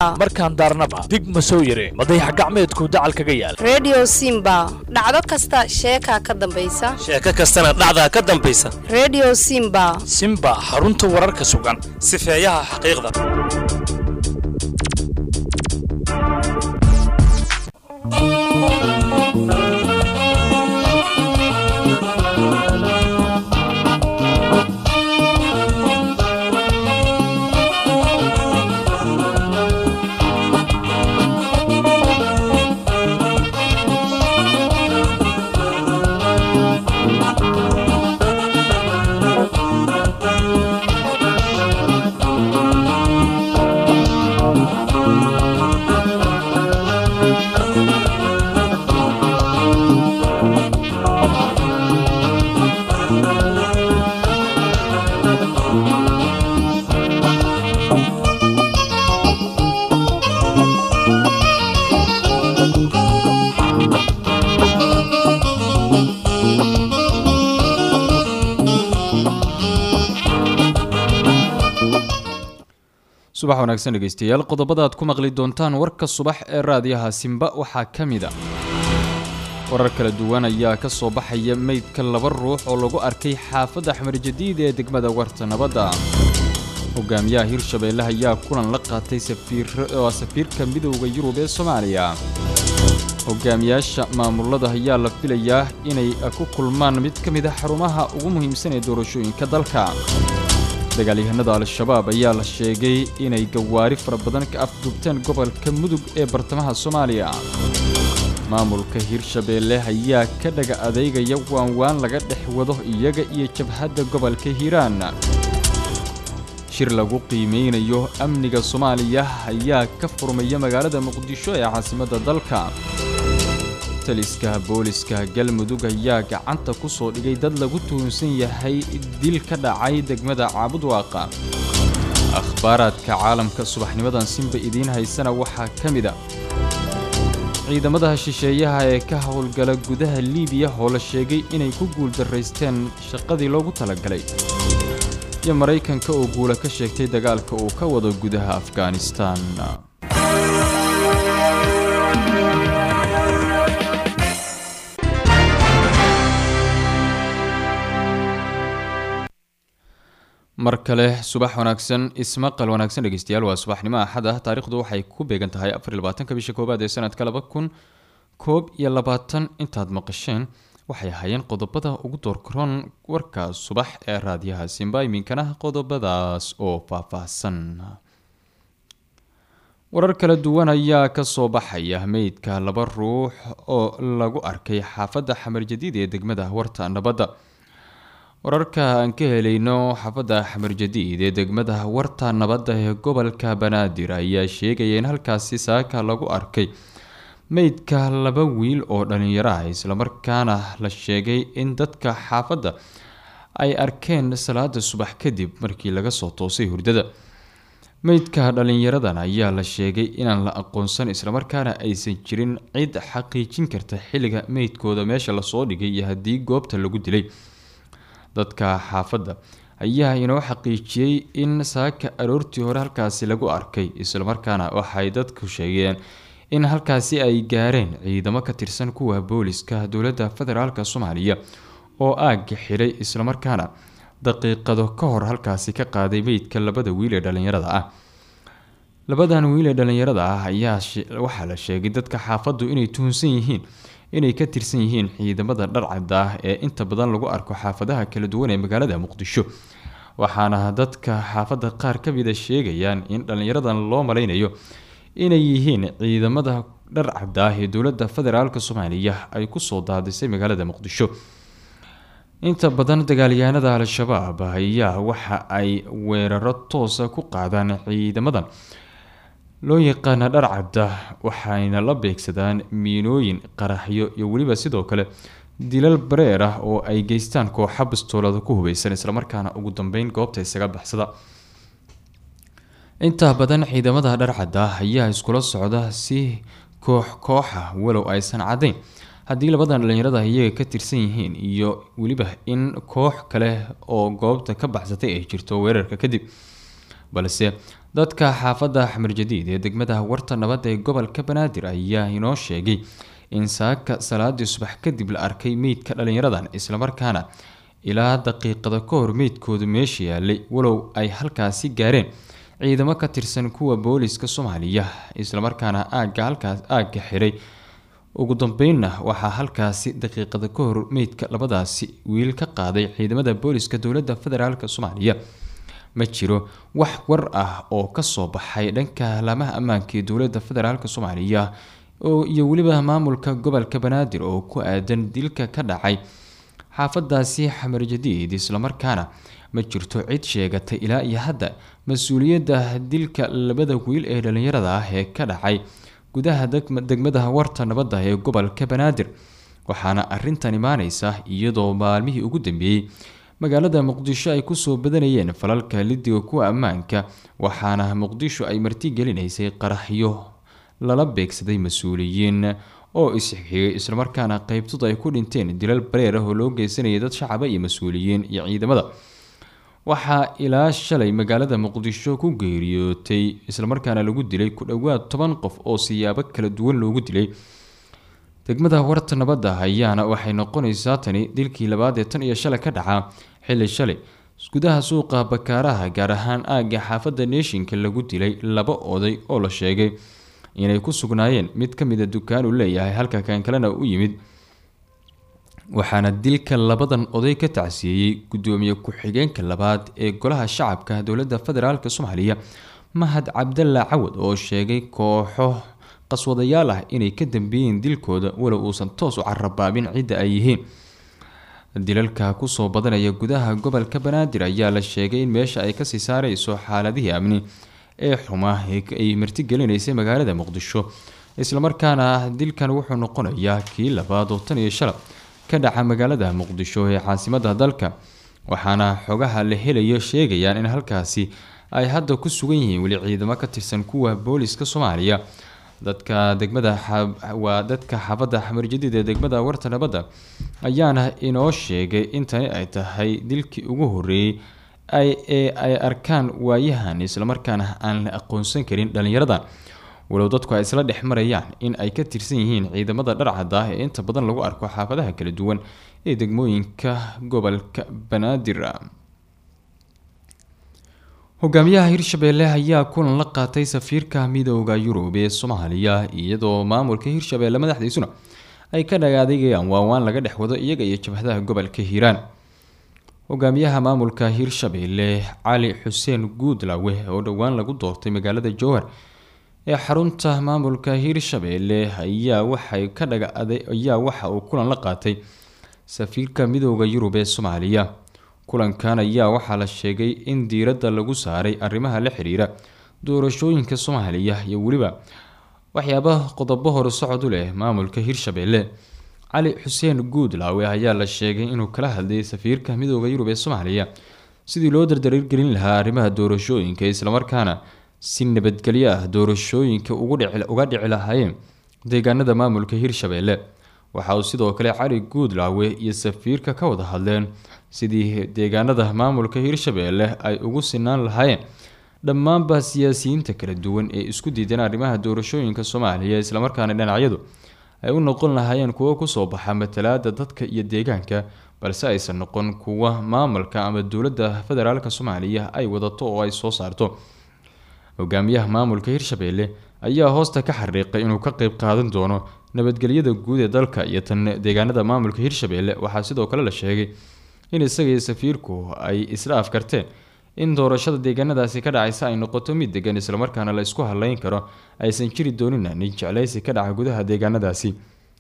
markaan daarnaba dig ma soo yire madayax gacmeedku dacal kaga yaal redio simba dhacdo kasta sheekaa ka dambaysa sheeko kastana dhacdaa ka dambaysa redio simba simba xarunta wararka sugan sifeeyaha xaqiiqda subax wanaagsan dhegeystayaal qodobada aad ku maqli doontaan warka subax ee raadiyaha simba waxaa ka mid a warar kala duwan ayaa ka soo baxaya meydka laba ruux oo lagu arkay xaafadda axmed jadiid ee degmada warta nabadda hogaamiyaha hirshabeelle ayaa kulan la qaatay safiiroo safiirka midowda yurub ee soomaaliya hogaamiyaasha maamulada ayaa la filayaa inay ku kulmaan mid ka mid a xarumaha ugu muhiimsan ee doorashooyinka dalka dagaalyahanada al-shabaab ayaa la sheegay inay gawaari fara badan ka afduubteen gobolka mudug ee bartamaha soomaaliya maamulka hirshabeelle ayaa ka dhaga adeegaya waanwaan laga dhex wado iyaga iyo jabhadda gobolka hiiraan shir lagu qiimeynayo amniga soomaaliya ayaa ka furmaya magaalada muqdisho ee caasimadda dalka taliska booliska galmudug ayaa gacanta ku soo dhigay dad lagu tuhunsan yahay dil ka dhacay degmada caabudwaaqa akhbaaraadka caalamka subaxnimadan simba idiin haysana waxaa ka mid a ciidamada shisheeyaha ee ka howlgala gudaha liibiya oo la sheegay inay ku guuldaraysteen shaqadii loogu talagalay iyo maraykanka oo guula ka sheegtay dagaalka uu ka wado gudaha afghanistan mar kale subax wanaagsan ismaqal wanaagsan dhegeystayaal waa subaxnimo axad ah taarikhdu waxay ku beegan tahay afar iyo labaatanka bisha koowaad ee sanadka laba kun koob iyo labaatan intaad maqasheen waxay ahaayeen qodobada ugu doorkaroon warka subax ee raadiyaha simba iminkana qodobadaas oo faahfaahsan warar kala duwan ayaa kasoo baxaya meydka laba ruux oo lagu arkay xaafadda xamar jadiid ee degmada warta nabadda wararka aan ka helayno xaafadda xamar jadiid ee degmada warta nabadda ee gobolka banaadir ayaa sheegaya in halkaasi saaka lagu arkay meydka laba wiil oo dhalinyaro ah islamarkaana la sheegay in dadka xaafadda ay arkeen salaada subax kadib markii laga soo toosay hurdada meydka dhalinyaradan ayaa la sheegay inaan la aqoonsan islamarkaana aysan jirin cid xaqiijin karta xilliga meydkooda meesha lasoo dhigay iyo haddii goobta lagu dilay dadka xaafadda ayaa inoo xaqiijiyey in saaka aroortii hore halkaasi lagu arkay islamarkaana waxay dadku sheegeen in halkaasi ay gaareen ciidamo ka tirsan kuwa booliska dowladda federaalk soomaaliya oo aagga xidhay islamarkaana daqiiqado ka hor halkaasi ka qaaday meydka labada wiil ee dhalinyarada ah labadan wiil ee dhalinyarada ah ayaa waxaa la sheegay dadka xaafaddu inay tuhunsan yihiin inay ka tirsan yihiin ciidamada dharcadda ah ee inta badan lagu arko xaafadaha kala duwan ee magaalada muqdisho waxaana dadka xaafadda qaar ka mida sheegayaan in dhallinyaradan loo malaynayo inay yihiin ciidamada dharcadda ah ee dowladda federaalk soomaaliya ay kusoo daadisay magaalada muqdisho inta badan dagaalyahanada al-shabaab ayaa waxa ay weeraro toosa ku qaadaan ciidamadan loo yaqaana dharcadda waxayna la beegsadaan miinooyin qaraxyo iyo weliba sidoo kale dilal bareer ah oo ay geystaan kooxa bastoolada ku hubeysan islamarkaana ugu dambeyn goobta isaga baxsada inta badan ciidamada dharcadda ayaa iskula socda si koox kooxa walow aysan caddayn haddii labadan dhalinyarada iyaga ka tirsan yihiin iyo weliba in koox kale oo goobta ka baxsatay ay jirto weerarka kadib balse dadka xaafadda xamar jadiid ee degmada warta nabadda ee gobolka banaadir ayaa inoo sheegay in saaka salaadii subax kadib la arkay meydka dhalinyaradan islamarkaana ilaa daqiiqada ka hor meydkoodu meesha yaalay walow ay halkaasi gaareen ciidamo ka tirsan kuwa booliska soomaaliya islamarkaana aagga halkaas aagga xiray ugu dambeynna waxaa halkaasi daqiiqada ka hor meydka labadaasi wiil ka qaaday ciidamada booliska dowladda federaalk soomaaliya ma jiro wax war ah oo kasoo baxay dhanka laamaha ammaanka ee dowladda federaalk soomaaliya oo iyo weliba maamulka gobolka banaadir oo ku aadan dilka ka dhacay xaafadaasi xamar jadiid islamarkaana ma jirto cid sheegatay ilaa iyo hadda mas-uuliyadda dilka labada wiil ee dhalinyarada ah ee ka dhacay gudaha degmada warta nabadda ee gobolka banaadir waxaana arintan imaaneysa iyadoo maalmihii ugu dambeeyey magaalada muqdisho ay kusoo badanayeen falalka lidiga kuwa ammaanka waxaana muqdisho ay martigelinaysay qaraxyo lala beegsaday mas-uuliyiin oo isxigay islamarkaana qeybtooda ay ku dhinteen dilal bareer ah oo loo geysanayay dad shacaba iyo mas-uuliyiin iyo ciidamada waxaa ilaa shalay magaalada muqdisho ku geeriyootay islamarkaana lagu dilay ku dhowaad toban qof oo siyaabo kala duwan loogu dilay degmada warta nabadda ayaana waxay noqonaysaa tani dilkii labaad ee tan iyo shalay ka dhacaa xilli shalay gudaha suuqa bakaaraha gaar ahaan aagga xaafadda neeshinka lagu dilay laba oday oo la sheegay inay ku sugnaayeen mid ka mida dukaan uu leeyahay halka kan kalena u yimid waxaana dilka labadan oday ka tacsiyeeyey gudoomiye ku-xigeenka labaad ee golaha shacabka dowladda federaalk soomaaliya mahad cabdalla cawad oo sheegay kooxo qaswadayaal ah inay ka dambeeyeen dilkooda walow uusan toos u carabaabin cidda ay yihiin dilalka kusoo badanaya gudaha gobolka banaadir ayaa la sheegay in meesha ay kasii saareyso xaaladihii amni ee xumaa ay martigelinaysay magaalada muqdisho islamarkaana dilkan wuxuu noqonayaa kii labaad oo tan iyo shala ka dhaca magaalada muqdisho ee caasimada dalka waxaana xogaha la helayo sheegayaan in halkaasi ay hadda ku sugan yihiin weli ciidamo ka tirsan kuwa booliska soomaaliya dadka degmada waa dadka xaafadda xamar jadiid ee degmada warta nabadda ayaana inoo sheegay in tani ay tahay dilkii ugu horeeyey ee ay arkaan waayahan islamarkaana aan la aqoonsan karin dhalinyaradan walow dadku ay isla dhex marayaan in ay ka tirsan yihiin ciidamada dharcadda ah ee inta badan lagu arko xaafadaha kala duwan ee degmooyinka gobolka banaadir hogaamiyaha hirshabeelle ayaa kulan la qaatay safiirka midooda yurub ee soomaaliya iyadoo maamulka hirshabeelle madaxdiisuna ay ka dhagaadegayaan waawaan laga dhex wado iyaga iyo jabhadaha gobolka hiiraan hogaamiyaha maamulka hirshabeelle cali xuseen guudlawe oo dhowaan lagu doortay magaalada jowhar ee xarunta maamulka hirshabeelle ayaa waxay ka dhagaaday ayaa waxa uu kulan la qaatay safiirka midooda yurub ee soomaaliya kulankan ayaa waxaa la sheegay in diiradda lagu saaray arrimaha la xiriira doorashooyinka soomaaliya iyo weliba waxyaabaha qodobo hore socod u leh maamulka hirshabeelle cali xuseen guudlaawe ayaa la sheegay inuu kala hadlayay safiirka midooda yurub ee soomaaliya sidii loo dardargelin lahaa arrimaha doorashooyinka islamarkaana si nabadgelyo ah doorashooyinka uga dhici lahaayeen deegaanada maamulka hirshabeelle waxa uu sidoo kale cali guudlaawe iyo safiirka ka wada hadleen sidii deegaanada maamulka hirshabeelle ay ugu sinaan lahaayeen dhammaanba siyaasiyiinta kala duwan ee isku diidan arrimaha doorashooyinka soomaaliya islamarkaana dhinacyadu ay u noqon lahaayeen kuwo kusoo baxa matalaada dadka iyo deegaanka balse aysan noqon kuwa maamulka ama dowladda federaalk soomaaliya ay wadato oo ay soo saarto hogaamiyaha maamulka hirshabeelle ayaa hoosta ka xariiqay inuu ka qeyb qaadan doono nabadgelyada guud ee dalka iyo tan deegaanada maamulka hirshabeelle waxaa sidoo kale la sheegay in isaga iyo safiirku ay isla afkarteen in doorashada deegaanadaasi ka dhacaysa ay noqoto mid degan islamarkaana la isku haleyn karo aysan jiri doonina nin jeclaysi ka dhaca gudaha deegaanadaasi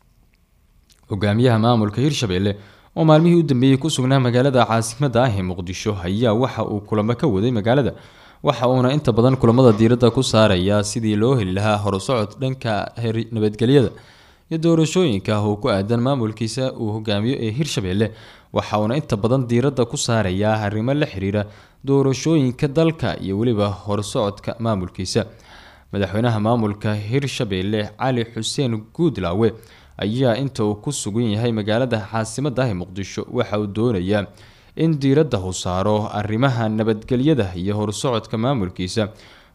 hogaamiyaha maamulka hirshabeelle oo maalmihii u dambeeyey ku sugnaa magaalada caasimada ah ee muqdisho ayaa waxa uu kulamo ka waday magaalada waxa uuna inta badan kulamada diiradda ku saarayaa sidii loo heli lahaa horusocod dhanka nabadgelyada iyo doorashooyinka ah oo ku aadan maamulkiisa uu hogaamiyo ee hirshabeelle waxa uuna inta badan diiradda ku saarayaa arrimo la xiriira doorashooyinka dalka iyo weliba horsocodka maamulkiisa madaxweynaha maamulka hirshabeelle cali xuseen guudlaawe ayaa inta uu ku sugan yahay magaalada caasimada ah ee muqdisho waxa uu doonayaa in diiradda uu saaro arrimaha nabadgelyada iyo horsocodka maamulkiisa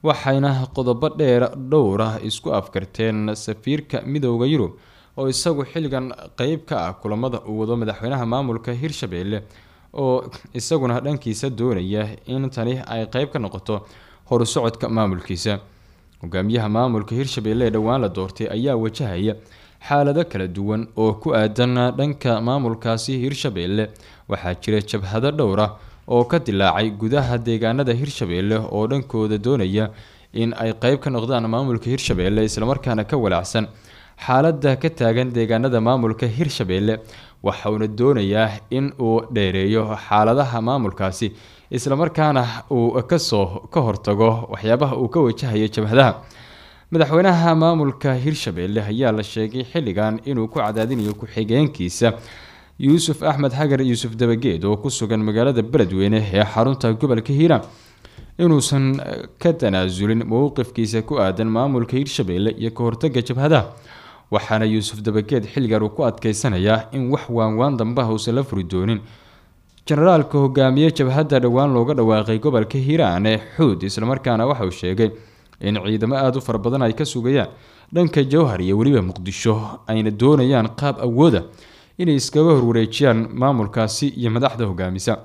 waxayna qodobo dheer dhowr ah isku afkarteen safiirka midooda yurub oo isagu xilligan qeyb ka ah kulamada uu wado madaxweynaha maamulka hirshabelle oo isaguna dhankiisa doonaya in tani ay qeyb ka noqoto horusocodka maamulkiisa hogaamiyaha maamulka hirshabelle ee dhowaan la doortay ayaa wajahaya xaalado kala duwan oo ku aadan dhanka maamulkaasi hirshabelle waxaa jira jabhado dhowr ah oo ka dilaacay gudaha deegaanada hirshabelle oo dhankooda doonaya in ay qeyb ka noqdaan maamulka hirshabelle islamarkaana ka walaacsan xaalada ka taagan deegaanada maamulka hirshabelle waxauna doonayaa in uu dheereeyo xaaladaha maamulkaasi islamarkaana uu kasoo ka hortago waxyaabaha uu ka wajahayo jabhadaha madaxweynaha maamulka hirshabelle ayaa la sheegay xilligan inuu ku cadaadinayo ku-xigeenkiisa yuusuf axmed xagar yuusuf dabageed oo ku sugan magaalada beledweyne ee xarunta gobolka hiiraan inuusan ka tanaasulin mowqifkiisa ku aadan maamulka hirshabelle iyo ka hortaga jabhadaha waxaana yuusuf dabageed xilligan uu ku adkeysanayaa in wax waanwaan dambaha uusan la furi doonin jenaraalka hogaamiye jabhadda dhowaan looga dhawaaqay gobolka hiiraan ee xuud islamarkaana waxa uu sheegay in ciidamo aada u fara badan ay ka sugayaan dhanka jowhar iyo weliba muqdisho ayna doonayaan qaab awooda inay iskaga horwareejiyaan maamulkaasi iyo madaxda hogaamisa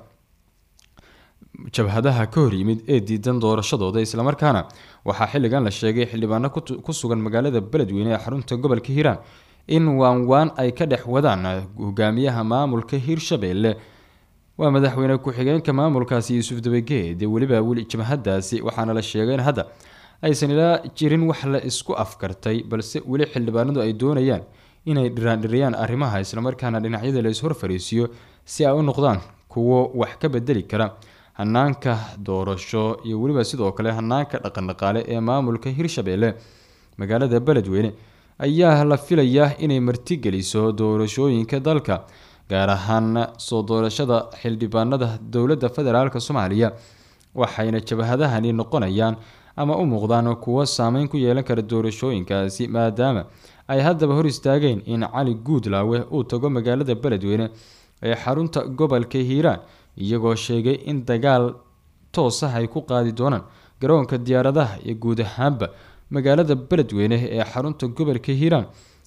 jabhadaha ka hor yimid ee diidan doorashadooda islamarkaana waxaa xilligan la sheegay xildhibaano ku sugan magaalada beledweyne ee xarunta gobolka hiiraan in waanwaan ay ka dhex wadaan hogaamiyaha maamulka hirshabelle waa madaxweyne ku-xigeenka maamulkaasi yuusuf dabageed ee weliba weli jabhadaasi waxaana la sheegay in hadda aysan ilaa jirin wax la isku afkartay balse weli xildhibaanadu ay doonayaan inay dhiraandhiriyaan arrimaha islamarkaana dhinacyada la ishor fariisiyo si ay u noqdaan kuwo wax ka bedeli kara hanaanka doorasho iyo weliba sidoo kale hanaanka dhaqandhaqaale ee maamulka hirshabelle magaalada beledweyne ayaa la filayaa inay martigeliso doorashooyinka dalka gaar ahaan soo doorashada xildhibaanada dowladda federaalk soomaaliya waxayna jabhadahani noqonayaan ama u muuqdaan kuwo saameyn ku yeelan kara doorashooyinkaasi maadaama ay haddaba hor istaageen in cali guudlaawe uu tago magaalada beledweyne ee xarunta gobolka hiiraan iyagoo sheegay in dagaal toos ah ay ku qaadi doonaan garoonka diyaaradaha iyo guud ahaanba magaalada beledweyne ee xarunta gobolka hiiraan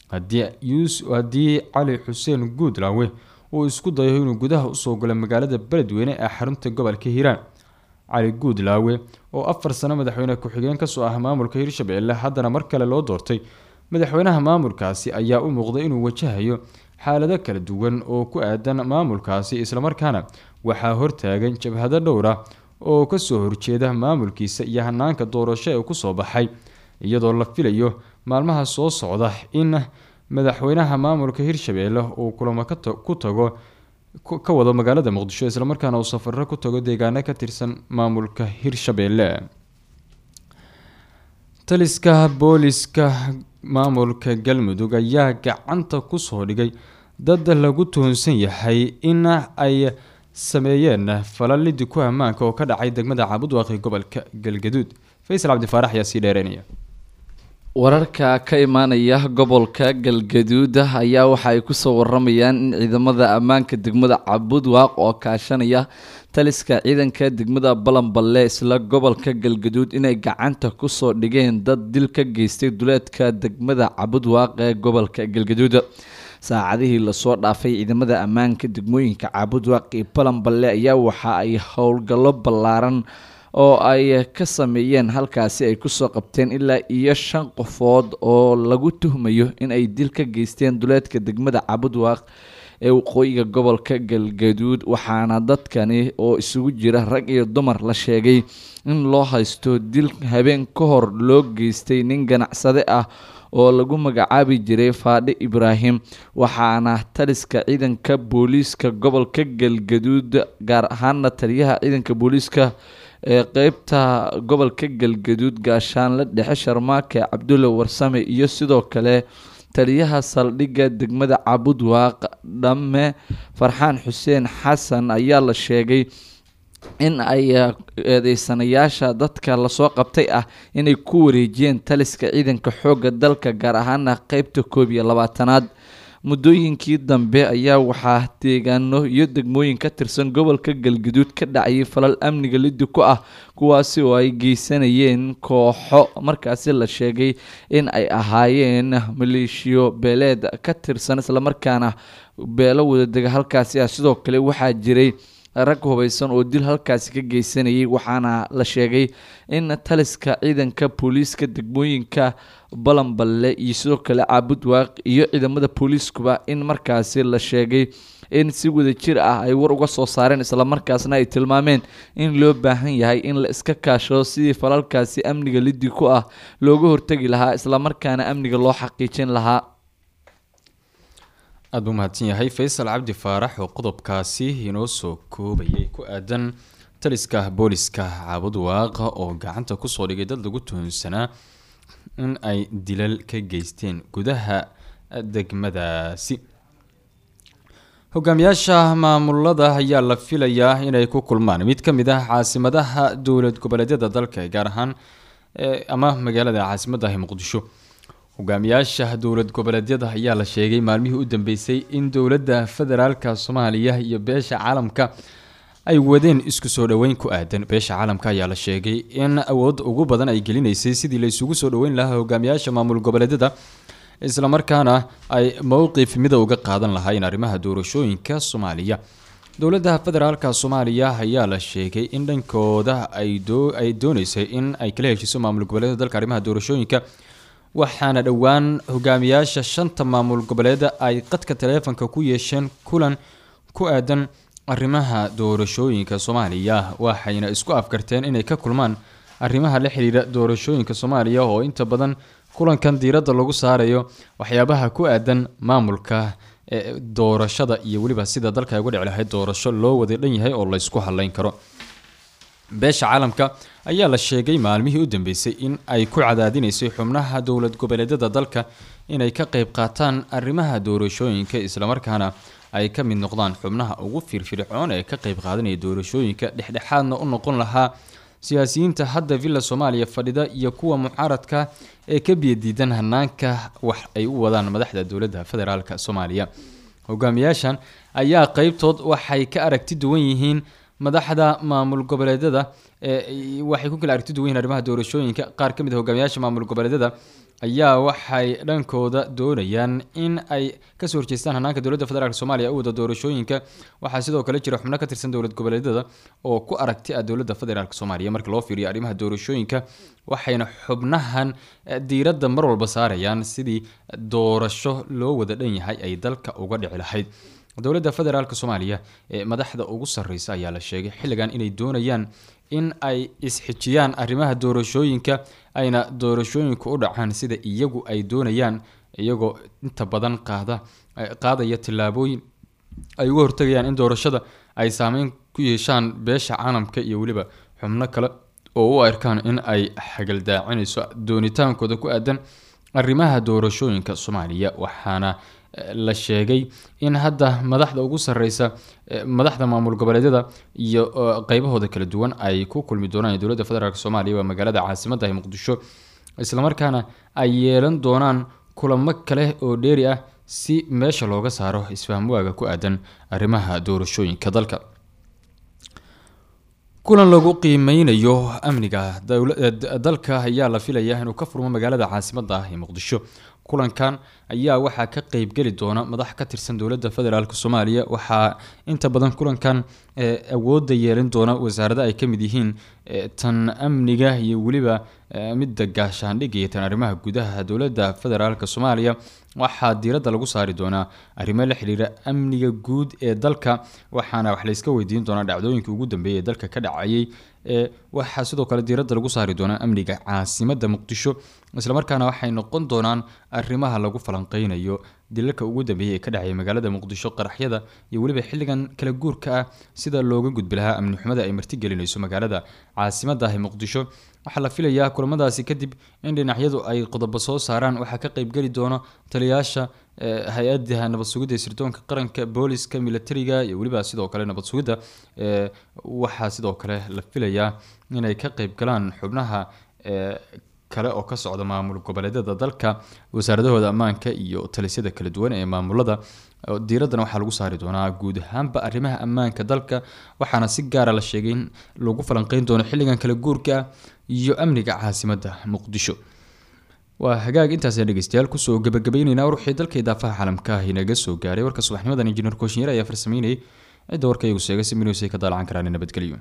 haddii cali xuseen guudlaawe uu isku dayo inuu gudaha usoo galo magaalada beledweyne ee xarunta gobolka hiiraan cali guudlaawe oo afar sano madaxweyne ku-xigeen kasoo ah maamulka hirshabelle haddana mar kale loo doortay madaxweynaha maamulkaasi ayaa u muuqday inuu wajahayo xaalado kala duwan oo ku aadan maamulkaasi islamarkaana waxaa hortaagan jabhado dhowr ah oo kasoo horjeeda maamulkiisa iyo hanaanka doorasho ee kusoo baxay iyadoo la filayo maalmaha soo socda in madaxweynaha maamulka hirshabelle uu kulamo ku tago ka wado magaalada muqdisho islamarkaana uu safaro ku tago deegaano ka tirsan maamulka hirshabelle taliska booliska maamulka galmudug ayaa gacanta kusoo dhigay dad lagu tuhunsan yahay in ay sameeyeen falalidi ku ammaanka oo ka dhacay degmada caabudwaaqi gobolka galgaduud faysal cabdifaarax ayaa sii dheereynaya wararka ka imaanaya gobolka galgaduud ayaa waxa ay kusoo waramayaan in ciidamada ammaanka degmada cabudwaaq oo kaashanaya taliska ciidanka degmada balanballe isla gobolka galgaduud inay gacanta kusoo dhigeen dad dil ka geystay duleedka degmada cabudwaaq ee gobolka galgaduud saacadihii lasoo dhaafay ciidamada ammaanka degmooyinka caabudwaaq iyo balanballe ayaa waxa ay howlgallo ballaaran oo ay ka sameeyeen halkaasi ay kusoo qabteen ilaa iyo shan qofood oo lagu tuhmayo in ay dil ka geysteen duleedka degmada cabudwaaq ee waqooyiga gobolka galgaduud waxaana dadkani oo isugu jira rag iyo dumar la sheegay in loo haysto dil habeen ka hor loo geystay nin ganacsade ah oo lagu magacaabi jiray faadhi ibraahim waxaana taliska ciidanka booliiska gobolka galgaduud gaar ahaana taliyaha ciidanka booliiska ee qeybta gobolka galgaduud gaashaanle dhexe sharmaake cabdulle warsame iyo sidoo kale taliyaha saldhigga degmada cabudwaaq dhamme farxaan xuseen xasan ayaa la sheegay in ay eedeysanayaasha dadka lasoo qabtay ah inay ku wareejiyeen taliska ciidanka xoogga dalka gaar ahaana qeybta koob iyo labaatanaad muddooyinkii dambe ayaa waxaa deegaano iyo degmooyin ka tirsan gobolka galgaduud ka dhacayay falal amniga liddi ku ah kuwaasi oo ay geysanayeen kooxo markaasi la sheegay in ay ahaayeen maleeshiyo beeleed ka tirsan islamarkaana beelo wadadega halkaasi ah sidoo kale waxaa jiray rag hubaysan oo dil halkaasi ka geysanayay waxaana la sheegay in taliska ciidanka booliiska degmooyinka balanballe iyo sidoo kale caabud waaq iyo ciidamada booliiskuba in markaasi la sheegay in si wadajir ah ay war uga soo saareen islamarkaasna ay tilmaameen in loo baahan yahay in la iska kaashado sidii falalkaasi amniga liddi ku ah looga hortegi lahaa islamarkaana amniga loo xaqiijin lahaa aada buu mahadsan yahay faysal cabdi faarax oo qodobkaasi inoo soo koobayay ku aadan taliska booliska caabud waaqa oo gacanta kusoo dhigay dad lagu tuhunsanaa in ay dilal ka geysteen gudaha degmadaasi hogaamiyaasha maamulada ayaa la filayaa inay ku kulmaan mid ka mid ah caasimadaha dowlad goboleedyada dalka gaar ahaan ama magaalada caasimaddahi muqdisho hogaamiyaasha dowlad goboleedyada ayaa la sheegay maalmihii u dambeysay in dowladda federaalka soomaaliya iyo beesha caalamka ay wadeen isku soo dhoweyn ku aadan beesha caalamka ayaa la sheegay in awood ugu badan ay gelinaysay sidii la isugu soo dhoweyn lahaa hogaamiyaasha maamul goboleedyada islamarkaana ay mowqif mida uga qaadan lahaayeen arrimaha doorashooyinka soomaaliya dowladda federaalka soomaaliya ayaa la sheegay in dhankooda ay dooneysay in ay kala heshiiso maamul goboleedyada dalka arrimaha doorashooyinka waxaana dhowaan hogaamiyaasha shanta maamul goboleeda ay qadka taleefonka ku yeesheen kulan ku aadan arrimaha doorashooyinka soomaaliya waxayna isku afkarteen inay ka kulmaan arrimaha la xiriira doorashooyinka soomaaliya oo inta badan kulankan diiradda lagu saarayo waxyaabaha ku aadan maamulka doorashada iyo weliba sida dalka ay uga dhici lahayd doorasho loo wada dhan yahay oo laysku haleyn karo beesha caalamka ayaa la sheegay maalmihii u dambeysay in ay ku cadaadinaysay xubnaha dowlad goboleedyada dalka inay ka qeyb qaataan arrimaha doorashooyinka islamarkaana ay ka mid noqdaan xubnaha ugu firfircoon ee ka qeyb qaadanaya doorashooyinka dhexdhexaadna u noqon lahaa siyaasiyiinta hadda villa soomaaliya fadhida iyo kuwa mucaaradka ee ka biyadiidan hanaanka wax ay u wadaan madaxda dowladda federaalk soomaaliya hogaamiyaashan ayaa qeybtood waxay ka aragti duwan yihiin madaxda maamul goboleedyada waxay ku kala aragti duwan yihiin arrimaha doorashooyinka qaar ka mid a hogaamiyaasha maamul goboleedyada ayaa waxay dhankooda doonayaan in ay kasoo horjeestaan hanaanka dowladda federaalk soomaaliya u wada doorashooyinka waxaa sidoo kale jira xubno ka tirsan dowlad goboleedyada oo ku aragti ah dowladda federaalk soomaaliya marka loo fiiriyo arrimaha doorashooyinka waxayna xubnahan diiradda mar walba saarayaan sidii doorasho loo wada dhan yahay ay dalka uga dhici lahayd dowladda federaalk soomaaliya ee madaxda ugu sarreysa ayaa la sheegay xilligan inay doonayaan in ay isxijiyaan arrimaha doorashooyinka ayna doorashooyinku u dhacaan sida iyagu ay doonayaan iyagoo inta badan qaada qaadaya tillaabooyin ay uga hortagayaan in doorashada ay saameyn ku yeeshaan beesha caalamka iyo weliba xubno kale oo u arkaan in ay xagaldaacinayso doonitaankooda ku aadan arrimaha doorashooyinka soomaaliya waxaana la sheegay in hadda madaxda ugu sarreysa madaxda maamul goboleedyada iyo qeybahooda kala duwan ay ku kulmi doonaan dowladda federaalk soomaaliya waa magaalada caasimadda ee muqdisho islamarkaana ay yeelan doonaan kulamo kale oo dheeri ah si meesha looga saaro isfahmwaaga ku aadan arrimaha doorashooyinka dalka kulan lagu qiimeynayo amniga dalka ayaa la filayaa inuu ka furmo magaalada caasimadda ah ee muqdisho kulankan ayaa waxaa ka qeybgeli doona madax ka tirsan dowladda federaalk soomaaliya waxaa inta badan kulankan awoodda yeelin doona wasaarada ay ka mid yihiin tan amniga iyo weliba midda gaashaandhig iyo tan arrimaha gudaha dowladda federaalk soomaaliya waxaa diiradda lagu saari doonaa arrimo la xiriira amniga guud ee dalka waxaana wax layska weydiin doonaa dhacdooyinka ugu dambeeya ee dalka ka dhacayay waxaa sidoo kale diiradda lagu saari doonaa amniga caasimadda muqdisho islamarkaana waxay noqon doonaan arrimaha lagu falanqeynayo dilalka ugu dambeeyay ee ka dhacaya magaalada muqdisho qaraxyada iyo weliba xilligan kala guurka ah sida looga gudbi lahaa amni xumada ay martigelinayso magaalada caasimadda ah ee muqdisho waxaa la filayaa kulamadaasi kadib in dhinacyadu ay qodobo soo saaraan waxaa ka qeybgeli doono taliyayaasha hay-adaha nabad sugidda ee sirdoonka qaranka booliska militariga iyo weliba sidoo kale nabad sugidda waxaa sidoo kale la filayaa inay ka qeyb galaan xubnaha kale oo ka socda maamul goboleedyada dalka wasaaradahooda ammaanka iyo talisyada kala duwan ee maamulada diiradana waxaa lagu saari doonaa guud ahaanba arrimaha ammaanka dalka waxaana si gaara la sheegay in lagu falanqeyn doono xilligan kala guurka iyo amniga caasimadda muqdisho waa hagaag intaasaan dhegeystayaal kusoo gabagabayneynaa ruuxii dalka idaafaha caalamka ah inaga soo gaaray warka subaxnimadan injineer kooshinyar ayaa farsameynayay cidda warka iyagu sheegay si minusay ka daalacan karaan nabadgelyo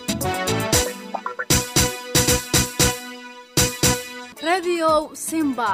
Radio Simba.